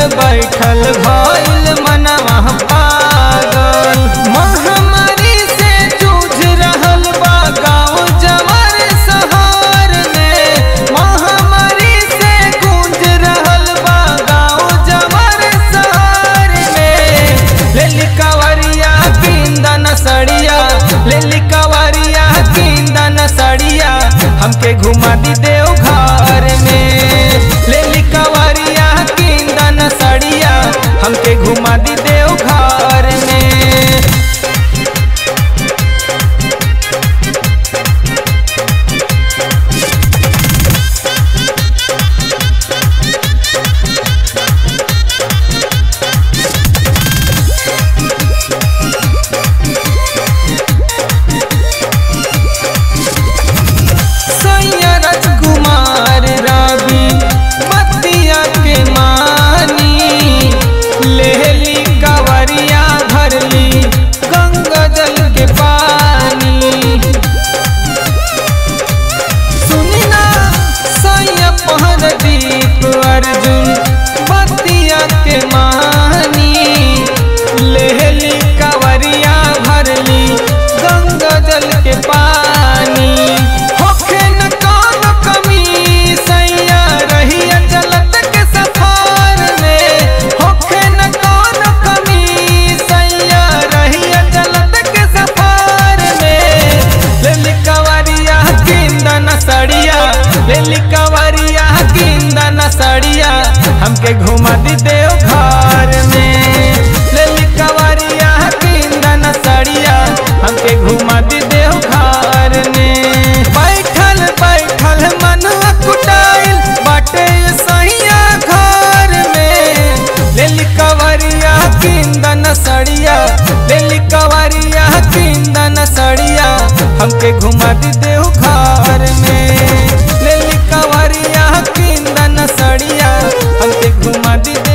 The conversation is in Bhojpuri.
बैठल भइल मनवा पागल महामारी से जूझ रहल बा गाँव जवार शहर में महामारी से गूंज रहल बा गाँव जवार शहर में लेली कवरिया किंदन सड़िया लेली कवरिया किंदन सड़िया हमके घुमा दी देव घर में लेली कवरिया किंदन सड़िया हमके घुमा दी देव घर में सैयरज कुमार रवि बतिया के मानी लेहली कवरिया भरली गंगा जल के पानी सुनी ना सैया पहर दीप अर्जुन बतिया के मानी लेहली कवरिया भरली गंगा जल के पानी होखे न कौन कमी सैया रहिया चलत के सफर में होखे न कौन कमी सैया रहिया चलत के सफर में लेली कवरिया किंदन सड़िया लेली कवरिया किंदन सड़िया हमके घुमा दी देव घर में लेली कवरिया किंदन सड़िया हमके घुमा दी देव घर में बैठल बैठल मन कुटाइल बाटे सैया घर में लेली कवरिया किंदन सड़िया लेली कवरिया किंदन सड़िया हमके घुमा दी देव घर में लेली कवरिया किंदन सड़िया हमके घुमा दी देव